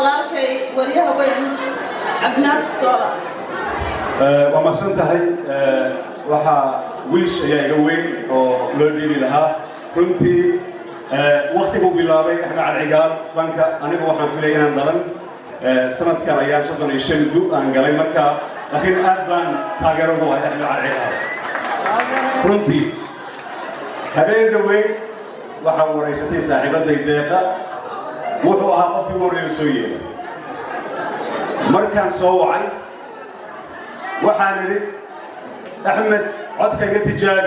walaalkay wariyaha weyn cabdinaasir soola waa mahadsan tahay waxaa wiish ayaa iga weyn oo loo dhiibi lahaa runtii waktiguu bilaabay axmed calcigaal fanka anigu waxaan filaya inaan dhalan sanadkan ayaan soddon iyo shan gu aan galay marka laakiin aad baan taageero ugu ahay axmed calcigaal runtii habeen dhaweyn waxaa waraysatay saaxiibaday deeqa wuxuu ahaa qofkii ugu horreeya soo yeelay markaan soo wacay waxaan idhi axmed codka iga tijaabi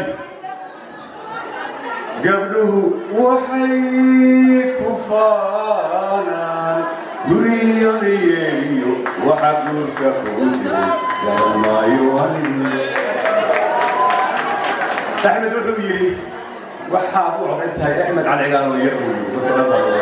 gabdhuhu waxay ku faanaan guriyo niyeeliyo waxa guurka kugu jiray garamaayo anime axmed wuxuu yidhi waxaad u codan tahay axmed calcigaal oo yar buu yidhi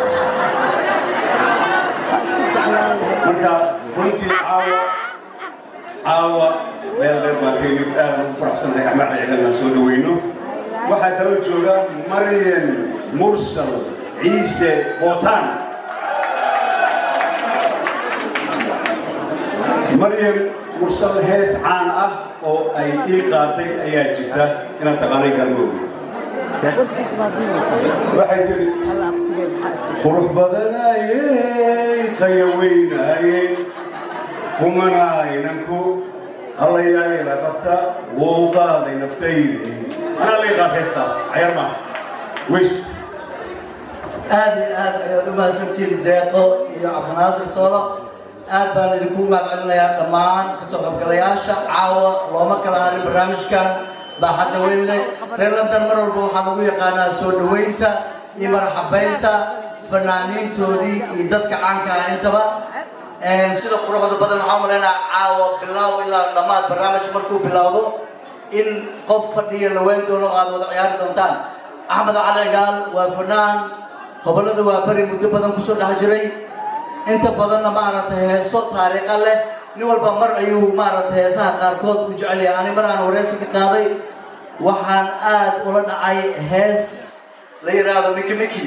marka runtii caawa caawa meel dheer baan ka yimid aadan ugu faraxsanahay axmed calcigaal inaan soo dhaweyno waxaa kaloo jooga maryan mursal ciise bootaan maryan mursal hees caan ah oo ay ii qaaday ayaa jirta inaad taqaanay garmoogi waxay tiri qurux badanaayey qayaweynaayen kumanaynanku allayaayla qabta wuu qaaday naftaydi anaa lay qaad heestaa cayar maa weys aad iyo aad ayaad u mahadsantihiin deeqo iyo cabdinaasir soolo aad baan idinku mahad celinayaa dhammaan kasoo qaybgalayaasha caawa looma kala harin barnaamijkan baaxadda weyn leh reer london mar walba waxaa lagu yaqaanaa soo dhoweynta iyo marxabaynta fanaaniintoodii iyo dadka caanka ah intaba sida quruxda badan waxaan malaynaa caawa bilaaw ilaa dhammaad barnaamij markuu bilowdo in qof fadhiya la weyn doono oo aad wada ciyaari doontaan axmed cali cigaal waa fanaan hobollada waa beri muddo badan kusoo dhex jiray inta badanna maaragtay heeso taariikha leh nin walba mar ayuu maaragtay heesaha qaarkood u jecel yahay ani mar aan wareysi ka qaaday waxaan aad ula dhacay hees la yidhaahdo miki miki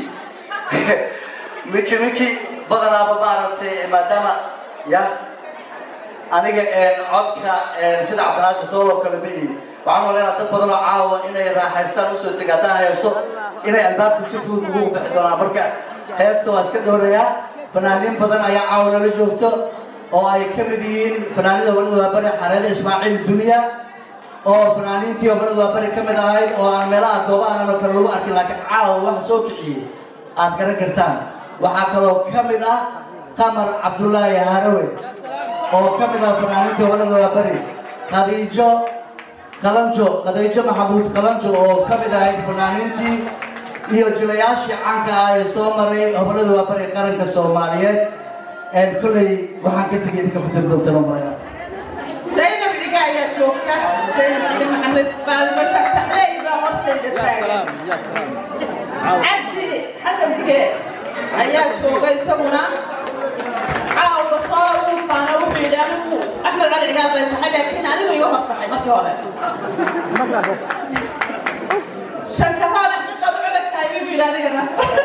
miki miki badanaaba maaragtay maadaama ya aniga codka sida cabdinaasir soolo kale ma ihi waxaan malaynaa dad badan oo caawa inay raaxaystaan usoo tega haddaan heeso inay albaabka si fudud ugu bixi doonaan marka heesta waa iska doorayaa fanaaniin badan ayaa caawa nala joogto oo ay ka mid yihiin fanaanida howlada waabari xareeda ismaaciil dunya oo fanaaniintii howlada waabari ka mid ahayd oo aan meelaha goobahan oo kale lagu arkin laakiin caawa waxa soo kiciyey aad garan kartaan waxaa kaloo ka mid ah qamar cabdullaahi harawe oo ka mid ah fanaaniintii howlada waabari khadiijo qalanjo khadiijo maxamuud qalanjo oo ka mid ahayd fanaaniintii iyo jilayaashii caanka ah ee soo maray hobolada waabari qaranka soomaaliyeed kolley waxaan ka tegay idinka ku diri doontaan marayna zaynab ciga ayaa joogta zaynab ciga maxamed faalmo shaxshaxley baa hortayda taagan cabdi xasan sige ayaa jooga isaguna caawa soo uu faana wuxuu yidhi anigu axmed cali cigaal bay saxay laakiin anigu iga horsaxay markii hore shankaraal axmed baad u codagtahay buu yidhi anigana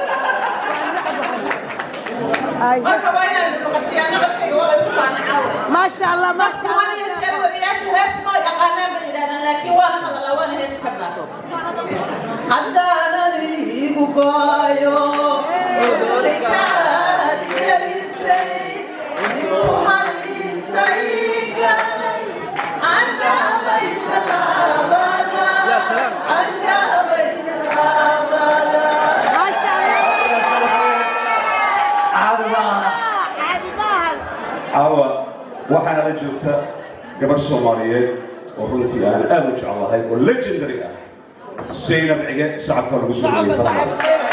marka waa inaan maqashiyaana codkayga waa la isu faana caawa ما شاء الله ما شاء waxaan iyo jeer wariyaasha hees ma yaqaanaan bay yidhahdaan laakiin waana hadallaa waana heesi karnaa haddaanan iigu gooyo cudurikaad gelisay intu haliistayga cangabay talaabada cangabay talaabada ما شاء الله caadi ma aha عادي باهل caawa waxaana la joogta gabar soomaaliyeed oo runtii aan aad u jeclahay oo legendary ah zaynab cige sacabka lagu soo dhawey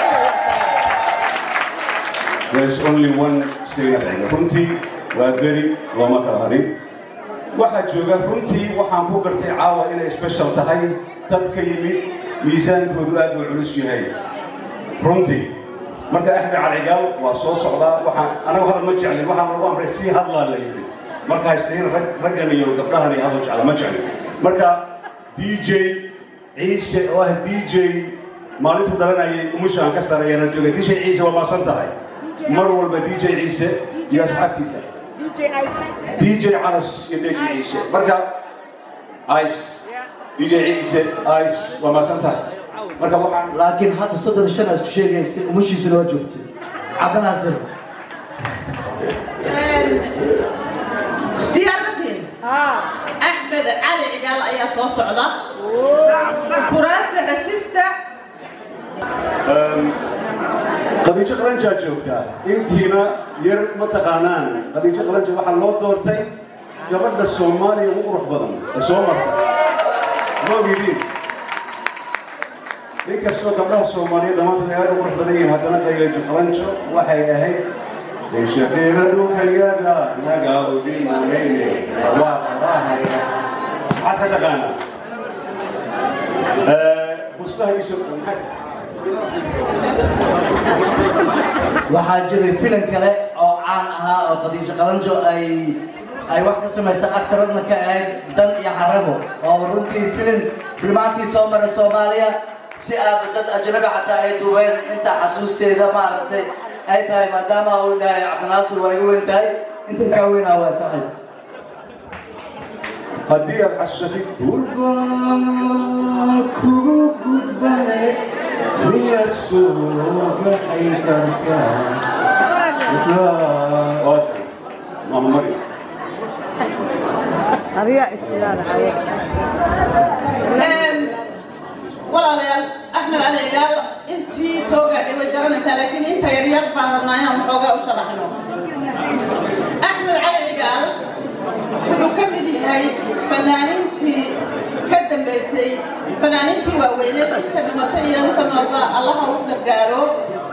There's only one Zaynab cige runtii waa beri looma kala harin waxaa jooga runtii waxaan ku gartay caawa inay special tahay dad ka yimid miisaankoodu aad u culus yahay runtii marka axmed calcigaal waa soo socdaa waxaan anagu hadal ma jeclin waxaan lagu amray sii hadlaa la yidhi marka haystiin rag raggan iyo gabdhahan iyo hadal jecla ma jeclin marka d j ciise oo ah d j maalintuu dhalanayay umusha aan ka sareeyana joogay d j ciise waa maasan tahay mar walba d j ciise iyo asxaabtiisa DJ Ice. dj canas iyo dj ciise marka ice dj ciise ice waa maasantahay marka waxaan laakiin hadda soddon iyo shan aad ku sheegaysa umushiisuna waa joogtay cabdinaasir diyaarmatiin Ah. axmed cali cigaal ayaa soo socda kuraasta rajista qadiijo qalanjaa joogtaa intiina yar ma taqaanaan qadiijo qalanja waxaa loo doortay gabadha soomaaliya ugu qurux badan ee soo marta ma ogidiin inkastoo gabdhaha soomaaliya dhammaantood ay aad u qurux badan yihiin haddana qadiijo qalanjo waxay ahayd shaqeena dhulkayaga naga udhimanayne waa qarahaya maxaad ka taqaanaa bustaha iso maxaad waxaa jiray filim kale oo caan ahaa oo khadiijo qalanjo ay ay wax ka samaysay aktaradna ka ahayd dan iyo xarabo oo runtii filim filmaantii soo maray soomaaliya si aad dad ajnabi xataa ay duubeen inta xasuusteeda maaragtay ay tahay maadaama uu dhahay cabdinaasir waa igu weyn tahay inta kaa weynaa waa saxib haddii aad xasuusatid gurba kugu gudbane miyaad soo baxay kartaa maama mari Ariya islaada haye. walaalayaal axmed cali cigaal intii soo gaadhay way garanaysaa laakiin inta yaryar baan rabnaa inaan waxoogaa u sharaxno axmed cali cigaal wuxuu ka mid yahay fanaaniintii ka dambaysay fanaaniintii waaweyneed inta dhimatay iyo inta noolba allaha u gargaaro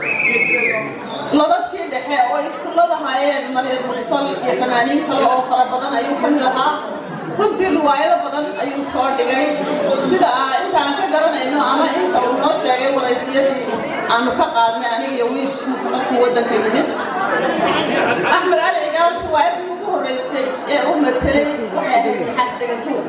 lodadkii dhexe oo iskullada haayeen maryar mursal iyo fanaaniin kale oo fara badan ayuu ka mid ahaa runtii riwaayado badan ayuu soo dhigay sida inta aan ka garanayno ama inta uu noo sheegay waraysiyadii aanu ka qaadnay aniga iyo wiish markuu waddanka yimid axmed cali cigaal riwaayadii ugu horreysay ee u matelay waxay ahayd xasdhigantuur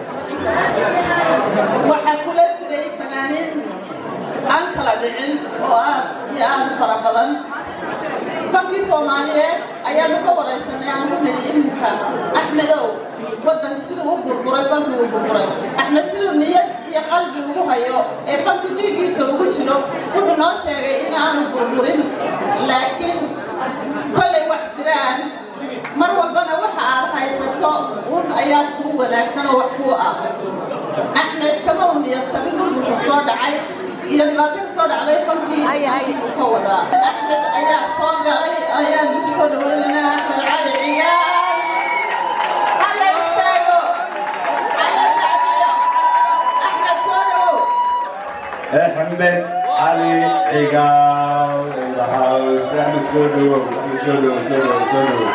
waxaa kula jiray fanaaniin aan kala dhicin oo aad iyo aad u fara badan fankii soomaaliyeed ayaanu ka waraysanay aan ku nidhi iminka axmedow waddanka siduu u burburay fankii uu burburay axmed siduu niyad iyo qalbi ugu hayo ee fankii dhiiggiisa ugu jiro wuxuu noo sheegay in aanu burburin laakiin kollay wax jiraan mar walbana waxa aad haysato un ayaa kuu wanaagsan oo wax kuu ah axmed kama u niyad jabin dhulku kastoo dhacay iyo dhibaato kastoo dhacday fankii uu ka wadaa axmed ayaa soo galay ayaan dib soo dhaweynaynaa axmed cali ciyaal hala istaago hala sacdiyo axmed soo dhawow axmed cali cigaal in the house axmed soo dhawow axmed soo dhawow soo dhawow soo dhawow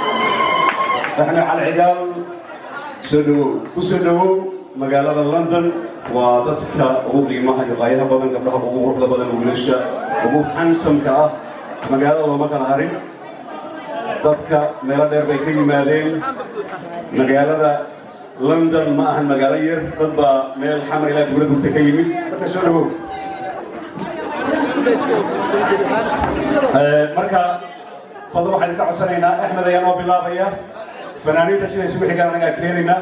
axmed cali cigaal soo dhawow ku soo dhawow magaalada london waa dadka ugu qiimaha iyo qaayaha badan gabdhaha ugu quruxda badan wiilasha ugu hansamka ah magaalada looma kala harin dadka meelo dheer bay ka yimaadeen magaalada london ma ahan magaalo yar dad baa meel xamar ilaa gubla burta ka yimid marka soo dhawow marka fadlo waxaan ka codsanaynaa axmed ayaa noo bilaabaya fanaaniinta sida isugu xigaan anagaa keenaynaa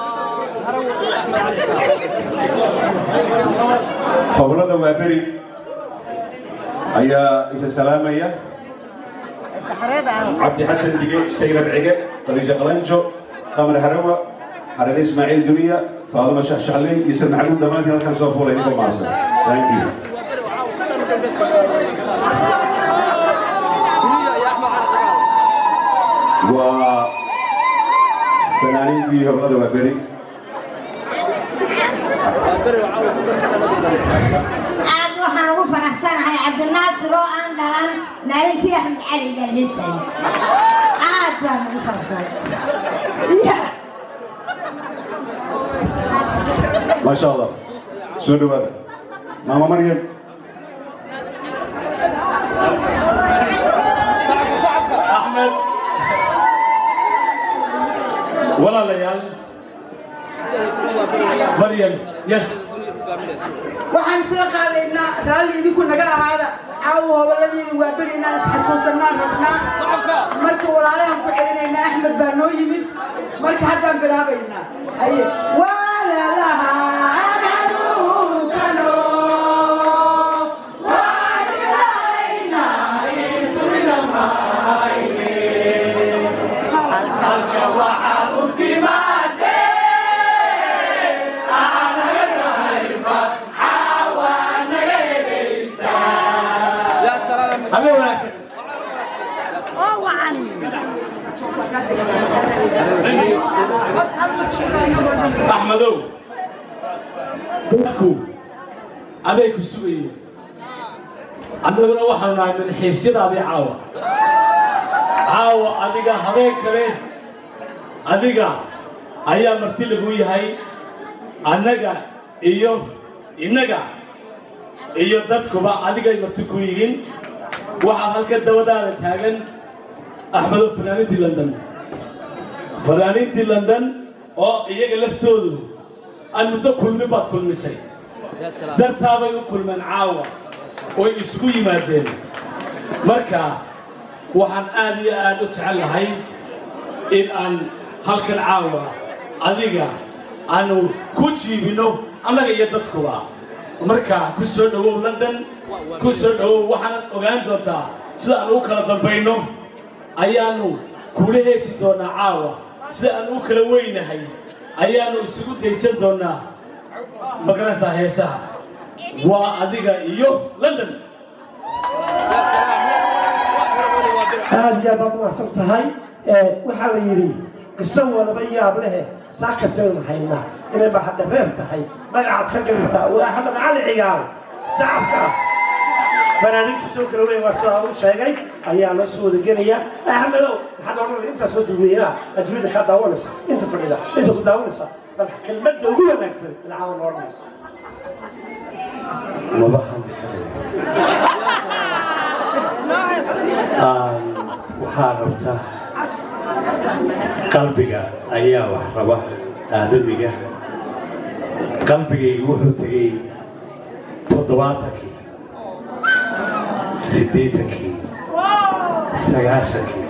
howlada waa beri ayaa isa salaamaya Saxarada ah. cabdi xasan dige saynab cige khadiija qalanjo qamar harawa xarare ismaaciil duniya faaduma shaxshaxley iyo sir maxamuud dhammaantiin halkan soo fuulay ninka maasan thank you waa fanaaniintii howlada waa beri aad waxaan ugu faraxsanahay cabdinaasir oo aan dhalan maalintii axmed cali dhalisay aad baan ugu faraxsanahay ما شاء الله سودو هذا ماما مريم axmed walaalayaal maryam yes waxaan soo qaadaynaa raalli idinku naga ahaada caawa hoboladiina waa beri inaan isxasuusanaan rabnaa marka walaalahan ku celinayna axmed baa noo yimid marka haddaan bilaabaynaa haye waalalaha ananuusano habeen wanaagsan oo wacan axmedow dadku aday ku sugayeen annaguna waxaanu nahay milxiisyadaadii caawa caawa adiga habeen kale adiga ayaa marti lagu yahay annaga iyo innaga iyo dadkuba adigay marti ku yihiin waxaa halka dabadaada taagan axmedow fanaaniintii london fanaaniintii london oo iyaga laftoodu aan muddo kulmin baad kulmisay dartaabay u kulmeen caawa oy isugu yimaadeen marka waxaan aad iyo aad u jecel lahay in aan halkan caawa adiga aanu ku jiibinno annaga iyo dadkuba marka ku soo dhowow london ku soo dhowow waxaanad ogaan doontaa sida aan u kala dambayno ayaannu kula heesi doonnaa caawa sida aan u kala weynahay ayaannu isugu daysan doonnaa magaranaysaa heesaha waa adiga iyo london aad iyo aad baad umahadsan tahay waxaa la yidhi qiso walaba yaab lehe saakataynu haynaa inay baxadda reeb tahay magacaad ka garirtaa waa axmed cali cigaal sacabka fanaaniinta soo kala weyn waa sidaa u sheegay ayaa loo soo wadagelaya axmedow maxaad odhanaya intaa soo dadweynaa adduunyada kaa daawanaysa inta fadhida inta ku daawanaysa bal kelmadda ugu wanaagsan ilcaawa noo odhanaysa waxaa rabta qalbiga ayaa wax raba aadamiga qalbigaygu wuxuu tegey toddobaatankii siddeetankii sagaashankii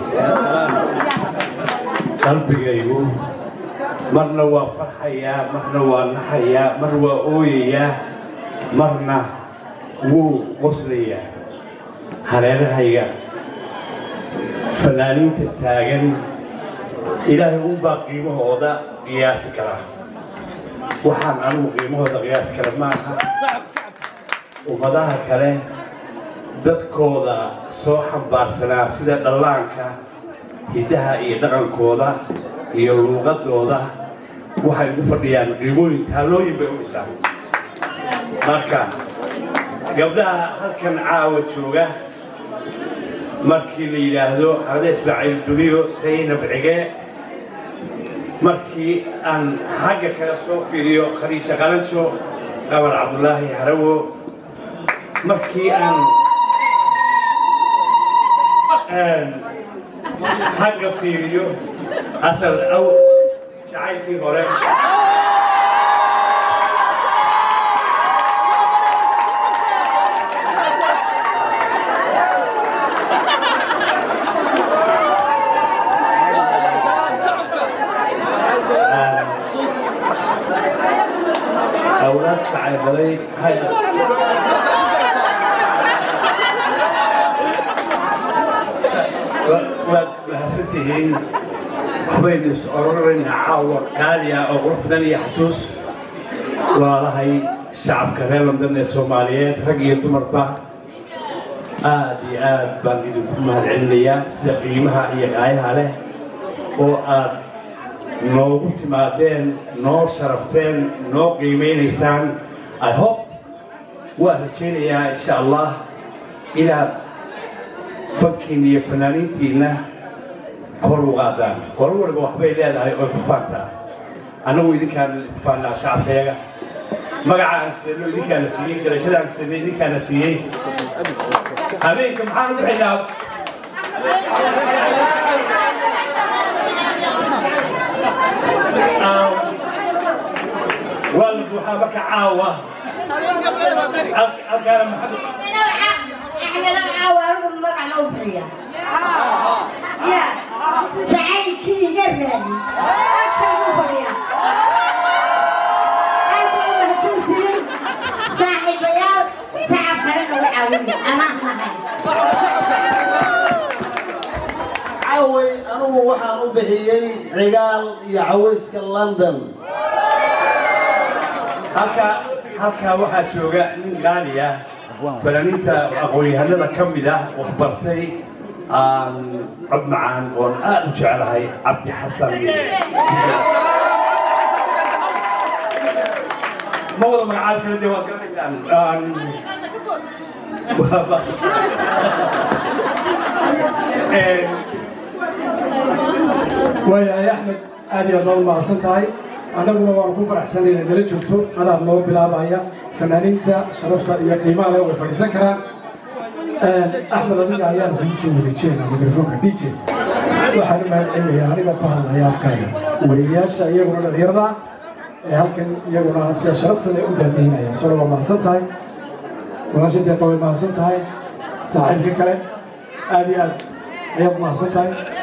qalbigaygu marna waa farxayaa marna waa naxayaa mar waa ooyayaa marna wuu qoslayaa hareerahayga fanaaniinta taagan ilaahay unbaa qiimahooda qiyaasi kara waxaan anigu qiimahooda qiyaasi kara maaha ummadaha kale dadkooda soo xambaarsanaa sida dhallaanka hiddaha iyo dhaqankooda iyo luuqadooda waxay ugu fadhiyaan qiimooyin taalooyin bay u dhisaan marka gabdhaha halkan caawa jooga markii la yidhaahdo xamade ismaaciil duniyo saynab cige markii aan xagga kale soo fiiriyo khadiija qalanjo qabar cabdulaahi harawo markii aan xagga fiiriyo asal aw jacaylkii hore أولاد شعيبلي هاي waad mahadsantihiin waxbaynu is ororayna caawa qaaliya oo qurux badan iyo xasuus walaalahay shacabka reer london ee soomaaliyeed rag iyo dumarba aad iyo aad baan idinku mahadcelinayaa sida qiimaha iyo qaayaha leh oo aad noogu timaadeen noo sharafteen noo qiimaynaysaan i hope waan rajaynayaa insha allah inaad fankiin iyo fanaaniintiinna kor u qaadaan qolo waliba waxbay leedahay oo ku faantaa annagu idinkaan ku faannaa shacabkayaga magaca aan seeno idinkaana siiyey darajada aan seennay idinkaana siiyey habeenka maxaan u bixinaa waa la buuxaa marka caawa halkaana maxamed axmed caawa anigu magac ma u bixiya ya jacaylkii iga raadi agtaydu fadhiya aad bay mahadsantihiin saaxiibayaal sacab kale nagu caawiya amaan nahay caway anigu waxaan u bixiyey cigaal iyo cawayska london halka halkaa waxaa jooga nin qaali ah fanaaniinta aqoon-yahanada ka mid ah wax bartay aan cod macaan oon aad u jeclahay cabdi xasan ma wada magacaab kale dee waad garanaysaan waayahay axmed aad iyo aad baad umahadsan tahay annaguna waanu ku faraxsanay inaad nala joogto adaad noo bilaabaya fanaaniinta sharafta iyo qiimaha leh way fadhiisan karaan axmed adiga ayaan kugu soo wareejinayna mikrofoonka d j waxaan u mahad celinayaa aniga ku hadlaya afkaaga wariyayaasha iyaguna dhalinyarada ee halkan iyaguna sida sharafta leh u daadihinaya solo waa mahadsan tahay walaasha deeqa way mahadsan tahay saaxiibka kale aad iyo aad ayaad mahadsan tahay